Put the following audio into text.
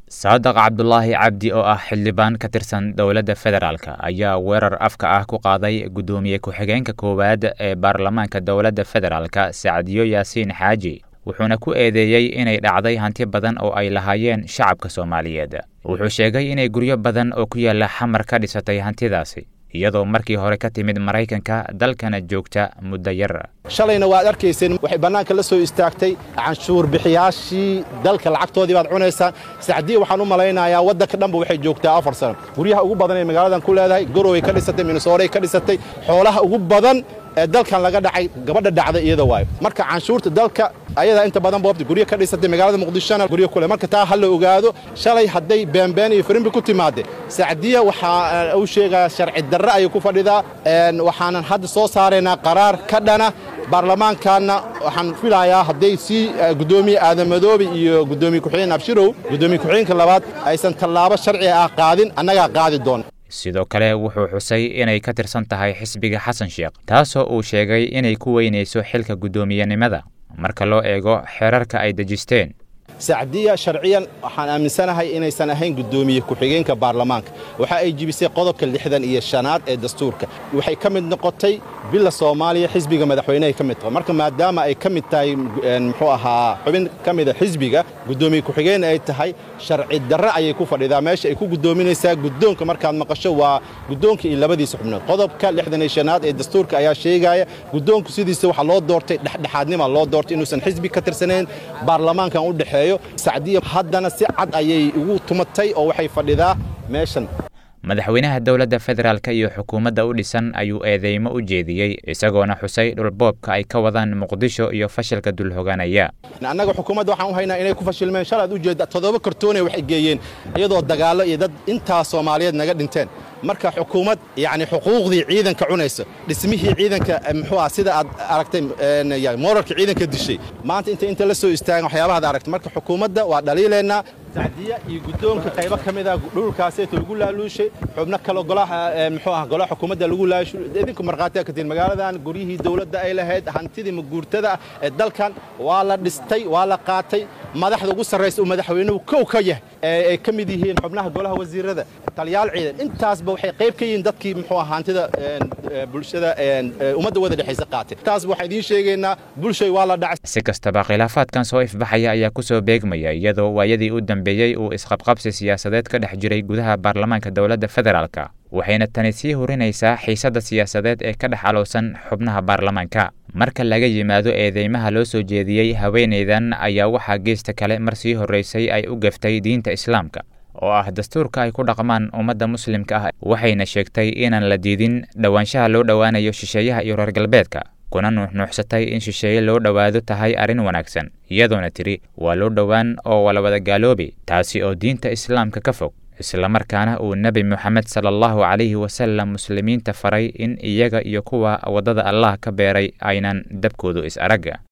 saadaq cabdulaahi cabdi oo ah xildhibaan ka tirsan dowladda federaalk ayaa weerar afka ah ku qaaday guddoomiye ku-xigeenka koowaad ee baarlamaanka dowladda federaalk sacdiyo yaasiin xaaji wuxuuna ku eedeeyey inay dhacday hanti badan oo ay lahaayeen shacabka soomaaliyeed wuxuu sheegay inay guryo badan oo ku yaalla xamar ka dhisatay hantidaasi iyadoo markii hore ka timid maraykanka dalkana joogta muddo yar shalayna waad arkayseen waxay bannaanka la soo istaagtay canshuur bixiyaashii dalka lacagtoodii baad cunaysaan sacdiya waxaan u malaynayaa waddanka dhanba waxay joogtaa afar sano guryaha ugu badan ee magaaladan ku leedahay goroway ka dhisatay minnesooray ka dhisatay xoolaha ugu badan ee dalkan laga dhacay gabadha dhacda iyada waayo marka canshuurta dalka ayadaa inta badan boobta guryo ka dhisatay magaalada muqdishona guryo kule marka taa ha la ogaado shalay hadday beenbeen iyo firimbi ku timaadde sacdiya waxaa uu sheegaa sharci darre ayay ku fadhidaa waxaanan hadda soo saaraynaa qaraar ka dhana baarlamaankaanna waxaan filayaa hadday sii guddoomiye aadan madoobe iyo guddoomiye ku-xigeen abshirow guddoomiye ku-xigeenka labaad aysan tallaabo sharci ah qaadin annagaa qaadi doona sidoo kale wuxuu xusay inay ka tirsan tahay xisbiga xasan sheekh taasoo uu sheegay inay ku weynayso xilka guddoomiyenimada marka loo eego xeerarka ay dejisteen sacdiya sharciyan waxaan aaminsanahay inaysan ahayn guddoomiye ku-xigeenka baarlamaanka waxa ay jibisay qodobka lixdan iyo shanaad ee dastuurka waxay ka mid noqotay bila soomaaliya xisbiga madaxweynehay ka mid tahay marka maadaama ay ka mid tahay muxuu ahaa xubin ka mida xisbiga guddoomiye ku-xigeen ay tahay sharci darre ayay ku fadhidaa meesha ay ku guddoominaysaa guddoonka markaad maqasho waa guddoonka iyo labadiisa xubnood qodobka lixdan iyo shanaad ee dastuurka ayaa sheegaya guddoonku sidiisa waxaa loo doortay dhexdhexaadnima loo doortay inuusan xisbi ka tirsanayn baarlamaankan u dhexeeyo sacdiya haddana si cad ayay ugu tumatay oo waxay fadhidaa meeshan madaxweynaha dowladda federaalk iyo xukuumadda u dhisan ayuu eedeymo u jeediyey isagoona xusay dhulboobka ay ka wadaan muqdisho iyo fashilka dulhoganaya annaga xukuumadda waxaan u haynaa inay ku fashilmeen shalaad u jeedda toddoba kartoonay waxay geeyeen iyadoo dagaallo iyo dad intaa soomaaliyeed naga dhinteen marka xukuumad yacni xuquuqdii ciidanka cunaysa dhismihii ciidanka muxuu ah sida aad aragtay moorarka ciidanka dishay maanta inta inta la soo istaagan waxyaabahaad aragtay marka xukuumadda waa dhaliilaynaa sacdiya iyo guddoonka qaybo ka mid ah dhulkaaseeto lagu laaluushay xubno kale golaha muxuu ah golaha xukuumadda lagu laalushay idinku markhaatiya ka tihin magaaladan guryihii dowladda ay lahayd hantidii maguurtada ah ee dalkan waa la dhistay waa la qaatay madaxda ugu sarraysa uu madaxweynuhu kow ka yahay ay ka mid yihiin xubnaha golaha wasiirada taliyaal ciidan intaasba waxay qayb ka yihiin dadkii muxuu ah hantida bulshada ummadda wada dhexaysa qaatay taasba waxaan idiin sheegaynaa bulshay waa la dhacay si kastaba khilaafaadkan soo ifbaxaya ayaa ku soo beegmaya iyadoo waayadii u dambeeyey uu isqabqabsi siyaasadeed ka dhex jiray gudaha baarlamaanka dowladda federaalk waxayna tani sii hurinaysaa xiisadda siyaasadeed ee ka dhex alowsan xubnaha baarlamaanka marka laga yimaado eedeymaha loo soo jeediyey haweenaydan ayaa waxaa geesta kale mar sii horraysay ay u gaftay diinta islaamka oo ah dastuurka ay ku dhaqmaan ummadda muslimka ah waxayna sheegtay inaan la diidin dhowaanshaha loo dhowaanayo shisheeyaha iyo reer galbeedka kuna nuuxnuuxsatay in shisheeye loo dhowaado tahay arrin wanaagsan iyadoona tidhi waa loo dhowaan oo walawada gaaloobi taasi oo diinta islaamka ka fog islamarkaana uu nebi moxamed sala allahu calayhi wasalam muslimiinta faray in iyaga iyo kuwa waddada allah ka beeray aynan dabkoodu is aragga